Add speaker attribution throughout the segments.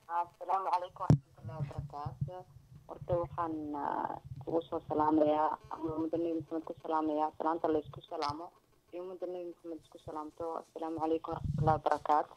Speaker 1: asalaamu calaykum waraxmatullahi wabarakaatu horta waxaan kugu soo salaamayaa ama ummadda nebi maxamed ku salaamayaa salaanta la isku salaamo iyo ummadda nebi maxamed isku salaamto asalaamu calaykum waraxmatullahi wabarakaatu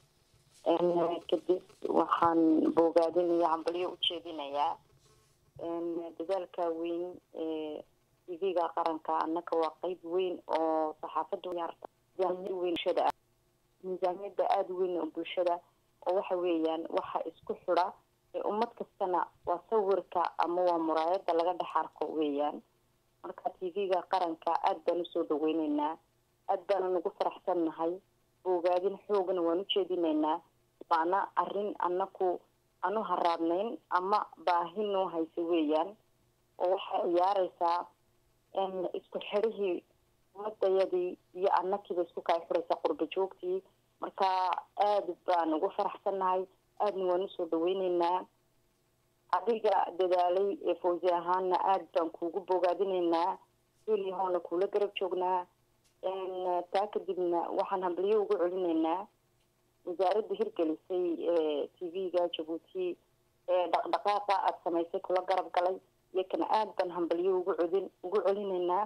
Speaker 1: kadib waxaan boogaadinaya hambalyo ujeedinayaa dadaalka weyn ee tv-ga qaranka annaka waa qeyb weyn oo saxaafada miisaaniyad weyn bulshada ah miisaaniyada aada weyn oo bulshada oo waxa weeyaan waxa isku xidha ee ummad kastana waa sawirka ama waa muraayada laga dhex arko weeyaan marka tv-ga qaranka aada baan usoo dhaweyneynaa aada baana nagu faraxsan nahay boogaadin xoogna waan ujeedinaynaa waana arrin anaku anu haraadnayn ama baahi noo haysa weeyaan oo waxay ciyaareysaa isku xidhihii ummadayadii iyo anakiiba isku kaa xidhaysaa qurba joogtii marka aada baan ugu faraxsannahay aadna waan usoo dhaweyneynaa adiga dadaalay ee fawsi ahaana aada baan kuugu bogaadinaynaa weliyahoona kuula garab joognaa taa kadibna waxaan hambalyo ugu celinaynaa wasaaradda hirgelisay ee t v-ga jabuuti ee dhaqdhaqaaqa aada samaysay kula garab galay iyakana aada baan hambalyo ugu codin ugu celinaynaa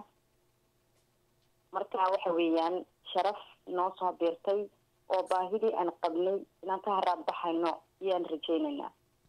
Speaker 1: marka waxa weeyaan sharaf noo soo biirtay oo baahidii aan qabnay inaan ka haraad baxayno ayaan rajeynaynaa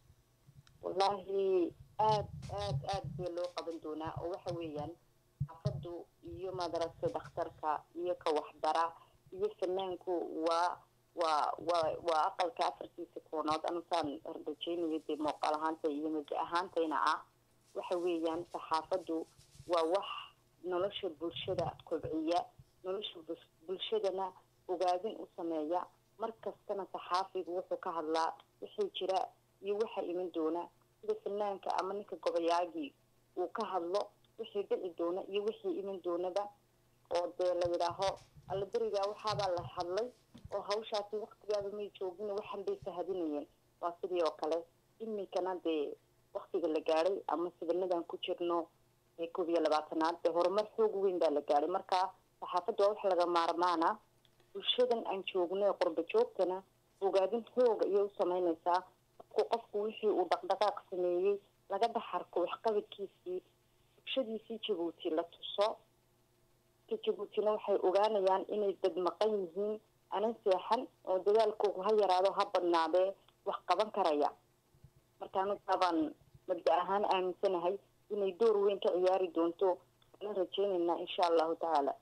Speaker 1: wallaahi aada aada aada bee loo qaban doonaa oo waxa weeyaan xaafadu iyo madaragta dhakhtarka iyo ka waxbara iyo fanaanku waa waa waa waa aqalka afartiisa koonood anusaan rajeynayo dee muuqaal ahaanta iyo mabda ahaantayna ah waxa weeyaan saxaafadu waa wax nolosha bulshada kobciya nolosha bulshadana ogaadin u sameeya mar kastana saxaafigu wuxuu ka hadlaa wixii jira iyo waxa iman doona sida fanaanka ama ninka gobayaagii uu ka hadlo wixii dhici doona iyo wixii iman doonaba oo dee la yidhaaho alla berigaa waxaabaa la hadlay oo hawshaasi waktigaaba may joogin waxan bay sahadinayeen waa sidii oo kale iminkana dee waktiga la gaadhay ama sibanadan ku jirno ee koob iyo labaatanaad dee horumar xoog weyn baa la gaadhay marka saxaafadda waa wax laga maarmaana bulshadan aan joogno ee qurba joogtana ogaadin xooga ayay u sameynaysaa markuu qofku wixii uu dhaqdhaqaaq sameeyey laga dhex arko waxqabadkiisii bulshadiisii jabuuti la tuso ka jabuutina waxay ogaanayaan inay dad maqan yihiin anan seexan oo dadaalkoogu ha yaraado ha badnaadee wax qaban karaya markaanu taabaan mabda ahaan aaminsanahay inay door weyn ka ciyaari doonto ana rajeynaynaa insha allahu tacaala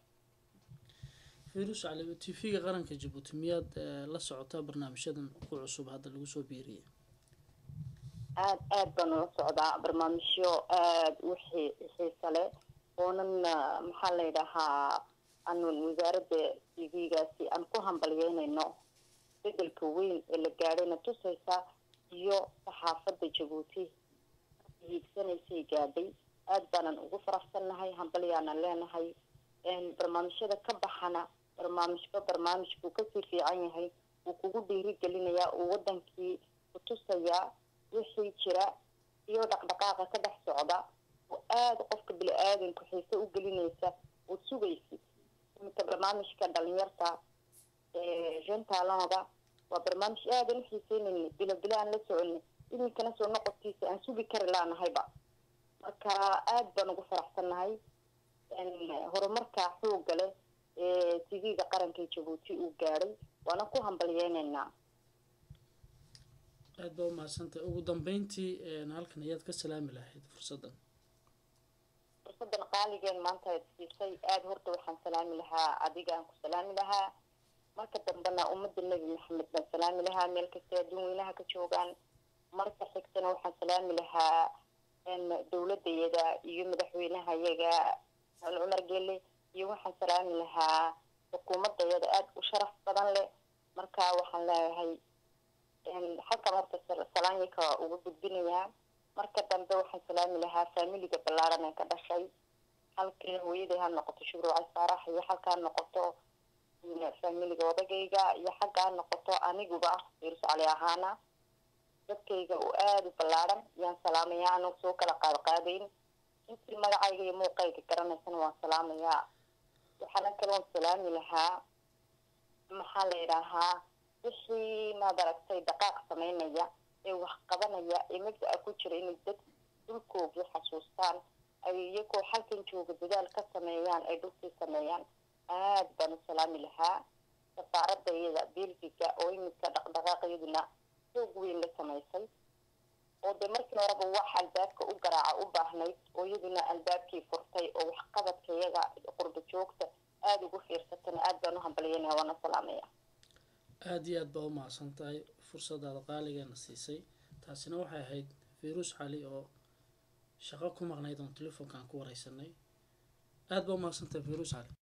Speaker 2: firus cali t v-ga qaranka jabuuti miyaad la socotaa barnaamijyadan ku cusub hadda lagu soo biiriyay
Speaker 1: aada aada baan ula socdaa barnaamijyo aada u xiisa leh oonan maxaa la yidhahaa aanun wasaaradda t v-gaasi aan ku hambalyeynayno bedelka weyn ee la gaadhayna tusaysa iyo saxaafadda jabuuti hiigsanaysay gaadhay aada baanan ugu faraxsannahay hambalyaanan leenahay barnaamijyada ka baxana barnaamijba barnaamij buu kasii fiican yahay wuu kugu dhiirigelinayaa uu wadankii kutusayaa wixii jira iyo dhaqdhaqaaqa ka dhex socda oo aada qofka bili-aadanku xiise u gelinaysa oo sugaysid iminka barnaamijka dhalinyarta gentaalonga waa barnaamij aadan u xiiseynayna bilo bilo aan la soconay iminkana soo noqodkiisa aan sugi kari laanahayba marka aada baan ugu faraxsannahay horumarka xooga leh ee tv-ga qaranka jabuuti uu gaadhay waana ku hambalyeynaynaa
Speaker 2: aada baa umahadsantahay ugu dambeyntii halkan ayaad ka salaami lahayd fursaddan
Speaker 1: fursadan qaaligeen maanta aad siisay aada horta waxaan salaami lahaa adiga aan ku salaami lahaa marka dambena ummadda nebi maxamed baan salaami lahaa meel kastay adduun weynaha ka joogaan marka xigtana waxaan salaami lahaa dowladayada iyo madaxweynaha yaga al cumar gele iyo waxaan salaami lahaa xukuumadayada aada u sharaf badan leh marka waxaan leeyahay halkan horta salaanyaka uga gudbinayaa marka dambe waxaan salaami lahaa faamiliga ballaaran ee ka dhashay halkii hooyaday ha noqoto shubruucay saarax iyo halka ha noqoto faamiliga odagayga iyo xagga ha noqoto aniguba virus cali ahaana dadkayga oo aada u ballaaran yaan salaamayaa anagu soo kala qaad qaadayn intii magacayga iyo muuqayga garanaysana waan salaamayaa waxaana kaloon salaami lahaa maxaa la yidhaahaa wixii maad aragtay dhaqaaq sameynaya ee wax qabanaya ee mabda'a ku jira inay dad dhulkoogii xasuustaan ay iyagoo halkan jooga dadaal ka sameeyaan ay dhulkii sameeyaan aad baan u salaami lahaa safaaradda iyada belgiga oo iminka dhaqdhaqaaqyaduna xoog weyn la samaysay oo dee markii horeba wax albaabka u garaaca u baahnayd oo iyaduna albaabkii furtay oo waxqabadka iyaga qurba joogta aada ugu fiirsatana aad baan u hambalyanaya waana salaamaya
Speaker 2: aada iyo aad baa u mahadsan tahay fursadaada qaaligeena siisay taasina waxay ahayd firuus cali oo shaqo ku maqnayd oon telefoonkaan ku wareysanay aada baa u mahadsan tahay firuus cali